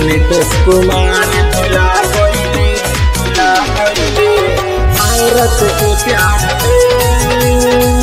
नीतीश कुमार भुला गईले भुला गईले औरत के प्यार में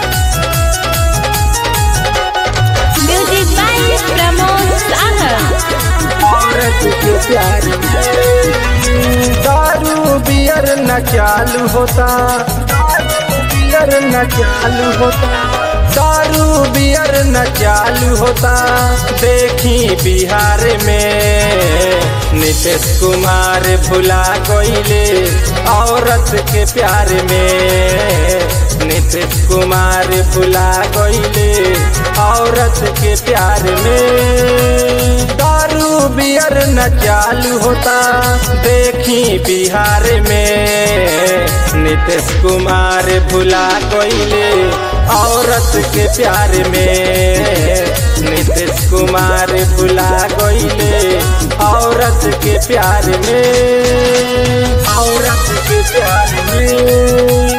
Music by Pramod Sagar. औरत के प्यार में दारू बियर न चालू होता दारू बियर न चालू होता दारू बियर न चालू होता देखी बिहार में नीतीश कुमार भुला गईले औरत के प्यार में नीतीश कुमार भुला गईले औरत के प्यार में दारू बियर न चालू होता देखी बिहार में नीतीश कुमार भुला गईले औरत के प्यार में नीतीश कुमार भुला गईले औरत के प्यार में औरत के प्यार में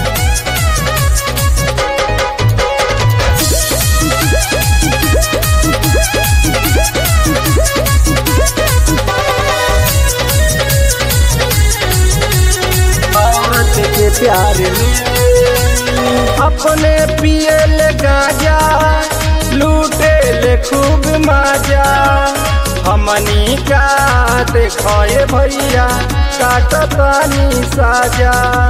औरत के प्यार में अपने पिए ले गाजा लूटे ले खूब माजा हमनी का देखए भैया काटतानी साजा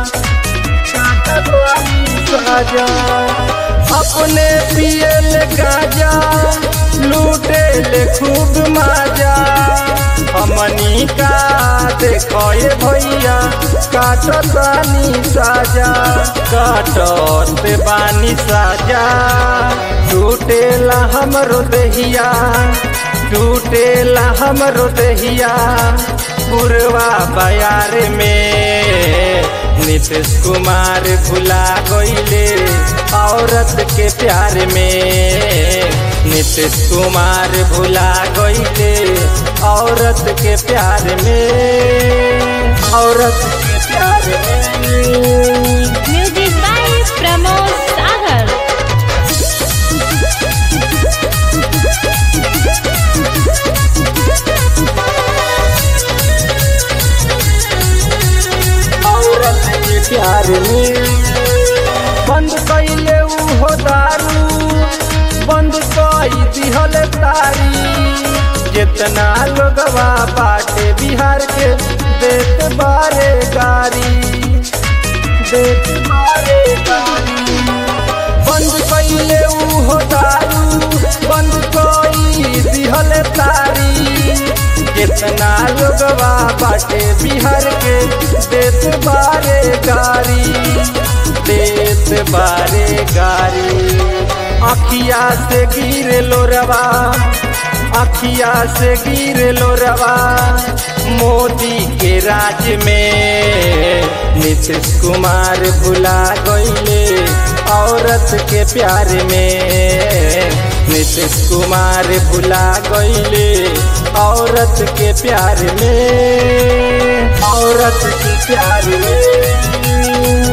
काटतानी साजा अपने पिए ले गाजा लूटे ले खूब माजा हमनी का देखए भैया काटतानी साजा काटत बानी साजा टूटेला हमरो देहिया टूटेला हमरो देहिया पुरवा बयार में नीतीश कुमार भुला गईले औरत के प्यार में नीतीश कुमार भुला गईले औरत के प्यार में औरत के प्यार में Music by Pramod Sagar. औरत के प्यार में बंद कैले हो दारू बंद कई दिहल तारी जितना लोगवा बाटे बिहार के देत बारे गारी देत बारे गारी बंद कैले हो दारू बंद कई दिहल तारी कितना लोगवा बाटे बिहार के देत बारे गारी देत बारे गारी अखिया से गिर लोरवा अखिया से गिर लोरवा मोदी के राज में नीतीश कुमार भुला गईले औरत के प्यार में नीतीश कुमार भुला गईले औरत के प्यार में औरत के प्यार में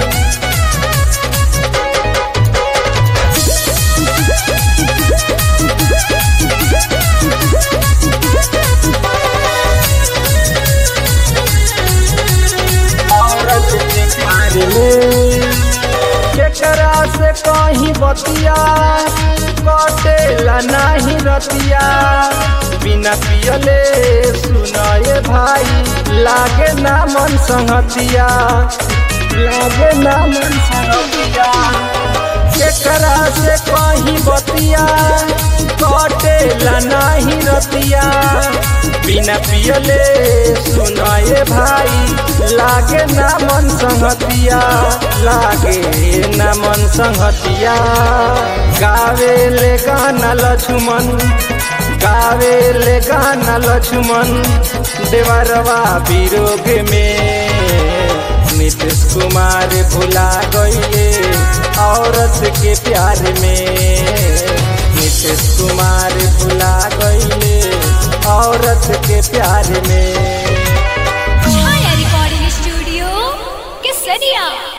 औरत के प्यार में केकरा से कहीं बतिया कटेला नहीं रतिया बिना पियले सुनाए भाई लागे ना मन संगतिया लागे ना मन संगतिया केकरा से कहीं बतिया कटेला नहीं रतिया बिना पियले सुनाए भाई लागे ना मन संगतिया लागे ना मन संगतिया गावे ले गाना लक्ष्मण गावे ले गाना लक्ष्मण देवरवा विरोग में नीतीश कुमार भुला गईले औरत के प्यार में नीतीश कुमार भुला गईले औरत के प्यार में Chaya Recording Studio, Kesaria.